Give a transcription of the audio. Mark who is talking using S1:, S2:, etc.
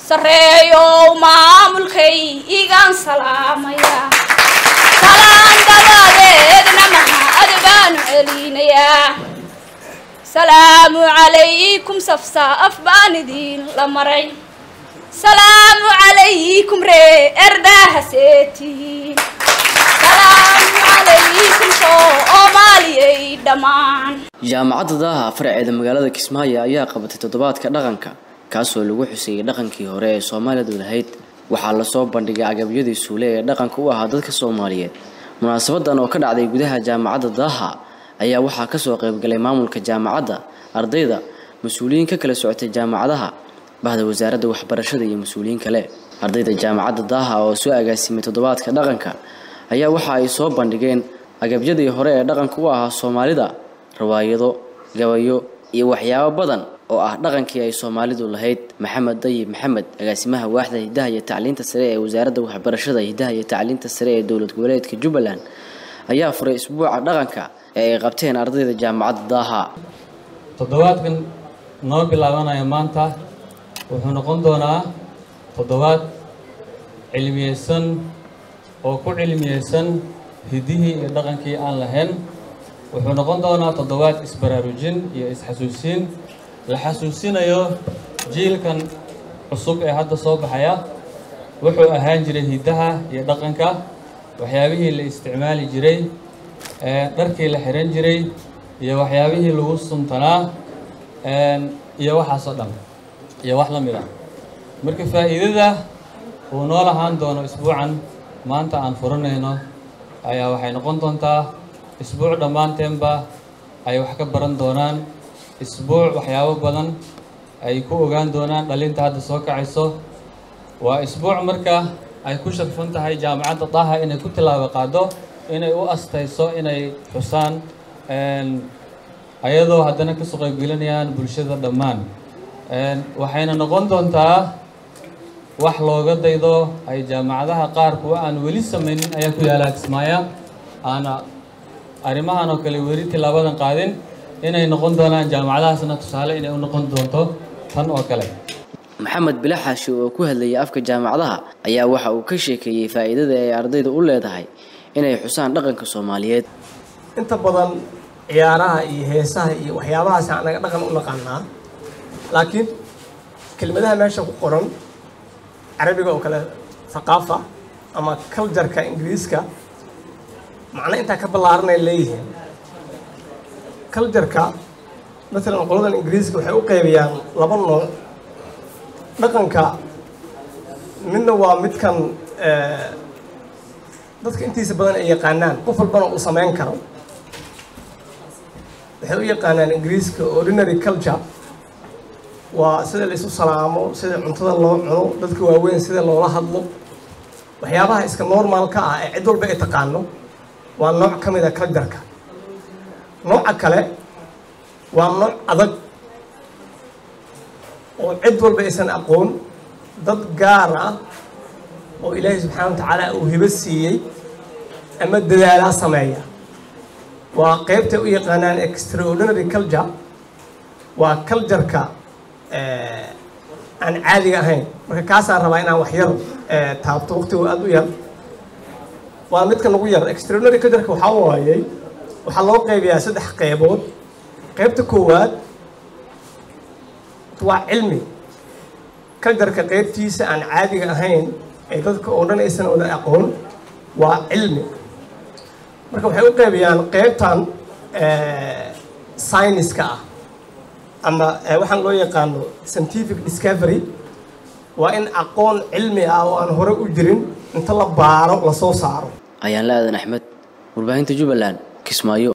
S1: sarreeyow maamulkay igaan salaamaya salaan dabadeedna mahad baanu celinayaa salaamu calaykum safsaaf baan idiin la maray salaamu calaykum ree erdaha seetihiin salaamu calaykum soomaaliyay dhammaan
S2: jaamacadda daaha faraceeda magaalada kismaayo ayaa qabatay toddobaadka dhaqanka kaasoo lagu xuseeyey dhaqankii hore ee soomaalidu lahayd waxaa lasoo bandhigay agabyadii suule ee dhaqanka u ahaa dadka soomaaliyeed munaasabadan oo ka dhacday gudaha jaamacadda daaha ayaa waxaa kasoo qaybgalay maamulka jaamacadda ardayda mas-uuliyiin ka kala socotay jaamacadaha bahda wasaaradda waxbarashada iyo mas-uuliyiin kale ardayda jaamacadda daaha oo soo agaasimay toddobaadka dhaqanka ayaa waxa ay soo bandhigeen agabyadii hore ee dhaqanka u ahaa soomaalida rawaayado gabayo iyo waxyaabo badan oo ah dhaqankii ay soomaalidu lahayd maxamed dayib maxamed agaasimaha waaxda hidaha iyo tacliinta sare ee wasaaradda waxbarashada hidaha iyo tacliinta sare ee dowlad goboleedka jubbaland ayaa furay isbuuca dhaqanka ee ay qabteen ardayda jaamacadda daaha
S3: toddobaadkan noo bilaabanaya maanta wuxuu noqon doonaa toddobaad cilmiyeysan oo ku cilmiyeysan hidihii iyo dhaqankii aan lahayn wuxuu noqon doonaa toddobaad isbaraarujin iyo isxasuusiin la xasuusinayo jiilkan cusub ee hadda soo baxaya wuxuu ahaan jiray hidaha iyo dhaqanka waxyaabihii la isticmaali jiray dharkii la xiran jiray iyo waxyaabihii lagu suntanaa iyo waxaasoo dhan iyo wax la mid ah marka faa'iidada uu noo lahaan doono isbuucan maanta aan furanayno ayaa waxay noqon doontaa isbuuc dhammaanteenba ay wax ka baran doonaan isbuuc waxyaabo badan ay ku ogaan doonaan dhalinta hadda soo kacayso waa isbuuc marka ay ku sharfan tahay jaamacadda daha inay ku tilaabo qaado inay u astayso inay xusaan ayadoo haddana kasoo qaybgelinayaan bulshada dhammaan waxayna noqon doontaa wax looga daydo ay jaamacadaha qaar kuwa aan weli samaynin ayaa ku yaala kismaaya aana arrimahan oo kale weli tilaabadan qaadin inay noqon doonaan jaamacadahaasna tusaale inay u noqon doonto tan oo kale
S2: maxamed bilaxaashi oo ku hadlayay afka jaamacadaha ayaa waxa uu ka sheekeeyey faa'iidada ay ardayda u leedahay inay xusaan dhaqanka soomaaliyeed
S4: inta badan ciyaaraha iyo heesaha iyo waxyaabahaas anaga dhaqan u naqaanaa laakiin kelmadaha meesha ku qoran carabiga oo kale thaqaafa ama culjarka ingiriiska macno intaa ka ballaaranay leeyihiin culjarka maalan qoladan ingiriiska waxay u qaybiyaan laba nooc dhaqanka midna waa midkan dadka intiisa badan ay yaqaanaan qof walbana uu samayn karo waxay u yaqaanaan ingiriiska ordinary culture waa sida la isu salaamo sida cuntada loo cuno dadka waaweyn sida loola hadlo waxyaabaha iska normaalka ah ee cid walba ay taqaano waa nooc ka mid a culjarka nooca kale waa nooc adag oo cid walba aysan aqoon dad gaar ah oo ilaahay subxaana wa tacaala uu hibo siiyey ama dadaalaa sameeya waa qeybtay u yaqaanaan extraordinary culture waa culjarka aan caadiga ahayn marka kaasaan rabaa inaan wax yar taabto waqtigu aada u yar waa midka nagu yar extraordinary cultureka waxaa waayey waxaa loo qeybiyaa saddex qeybood qeybta koowaad waa cilmi culturka qeybtiisa aan caadiga ahayn ee dadka oo dhan aysan wada aqoon waa cilmi marka waxay u qeybiyaan qeybtan syniska ah ama waxaan loo yaqaano scientific discovery waa in aqoon cilmi ah oo aan hore u jirin inta la baaro lasoo saaro
S2: ayaan la aadan axmed warbaahinta jubbaland kismaayo